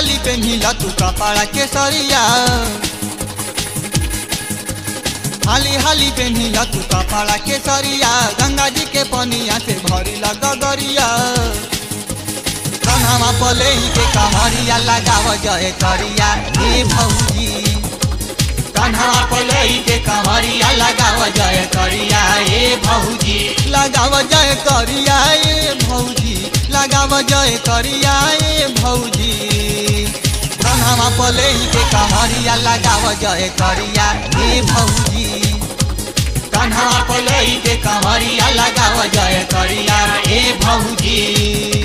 हाली पेन्हिला तू कपड़ा के सरिया हाली हाली पेन्हिला तू कपड़ा के सरिया गंगा जी के पनिया से भरी गगरिया कन्हवा पले के कमरिया लगाव जय करिया हे भौजी कन्हवा पले के कमरिया लगाव जय करिया हे भौजी लगाव जय करिया हे भौजी लगाव जय करिया हे भौजी कन्हवा पले के कमरिया लगाव जय करिया हे भौजी कन्हवा पले के कमरिया लगाव जय करिया हे भौजी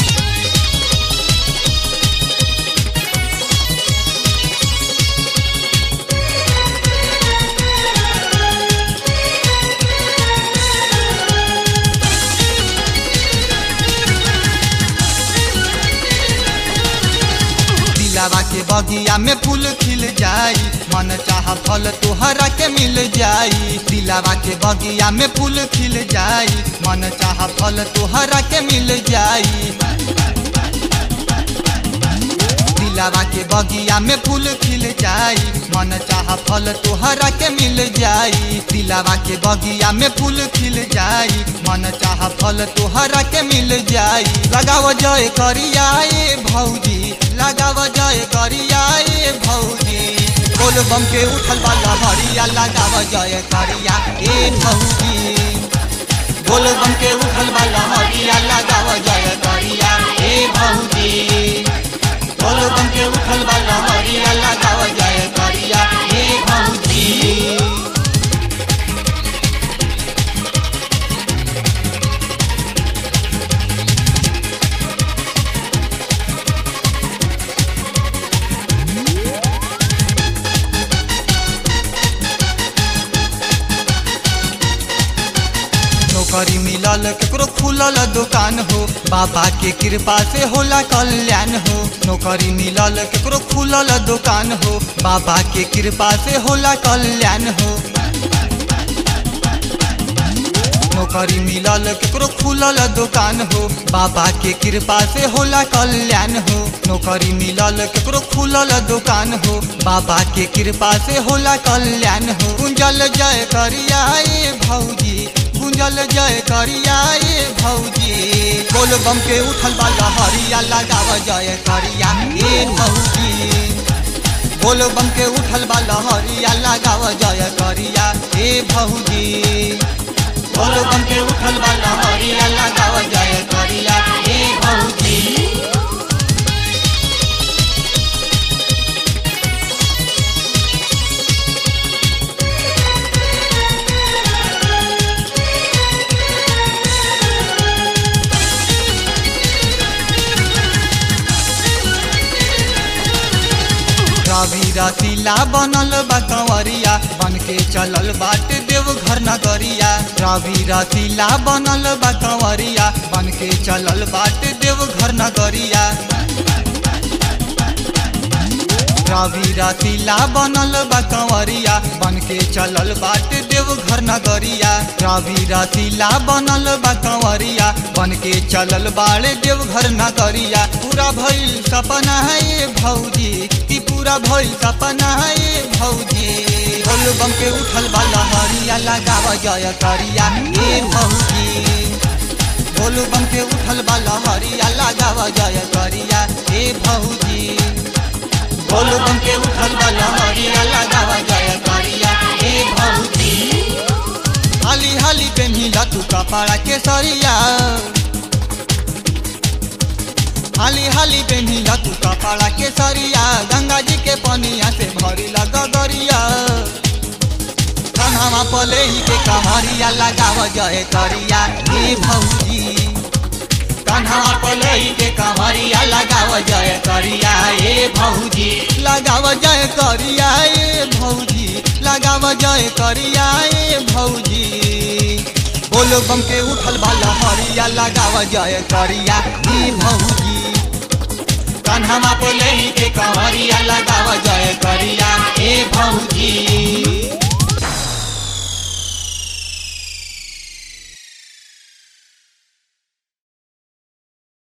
दिलावा के बगिया में फूल खिल जाई मन चाह फल तोहरा के मिल जाई दिलावा के बगिया में फूल खिल जाई मन चाह फल तोहरा के मिल जाई दिलावा के बगिया में फूल खिल जाई मन चाह फल तोहरा के मिल जाई दिलावा के बगिया में फूल खिल जाई मन चाह फल तोहरा के मिल जाई लगाव जय करिया ए भौजी लगाव जय करिया ए भौजी बोल बम के उठल वाला हरिया लगाव जय करिया ए भौजी बोल बम के उठल वाला हरिया लगाव जय करिया ए भौजी बोल बम के उठल वाला हरिया लगाव जय करिया ए भौजी नौकरी मिलल केकरो खुलल दुकान हो बाबा के कृपा से होला कल्याण हो नौकरी मिलल केकरो खुलल दुकान हो बाबा के कृपा से होला कल्याण हो नौकरी मिलल केकरो खुलल दुकान हो बाबा के कृपा से होला कल्याण हो नौकरी मिलल केकरो खुलल दुकान हो बाबा के कृपा से होला कल्याण हो गुंजल जय करिया ए भौजी गुंजल जय करिया ए भौजी बोल बम के उठल वाला हरिया लगाव जय करिया ए भौजी बोल बम के उठल वाला हरिया लगाव जय करिया ए भौजी बोल बम के उठल वाला हरिया लगाव जय करिया ए भौजी रवि रसीला बनल बा कंवरिया बन के चलल बाटे देव घर नगरिया रवि रसीला बनल बा कंवरिया बन के चलल बाटे देव घर नगरिया रवि रसीला बनल बा कंवरिया बन के चलल बाटे देव घर नगरिया रवि रसीला बनल बा कंवरिया बन के चलल बाड़े देव घर नगरिया पूरा भइल सपना है ये भौजी कि पूरा भइल सपना है ये भौजी बोल बम के उठल वाला हरिया लगाव जय करिया ए भौजी बोल बम के उठल वाला हरिया लगाव जय करिया ए भौजी बोल बम के उठल वाला हरिया लगाव जय करिया ए भौजी हाली हाली पेन्हिला तू कपड़ा के सरिया हाली हाली पेन्हिला तू कपड़ा के सरिया गंगा जी के पनिया से भरी गगरिया कन्हवा पले के कमरिया लगाव जय करिया ए भौजी कन्हवा पले के कमरिया लगाव जय करिया ए भौजी लगाव जय करिया ए भौजी लगाव जय करिया ए भौजी बोलो बम के उठल वाला हरिया लगाव जय करिया ए भौजी कन्हवा पले के कमरिया लगाव जय करिया ए भौजी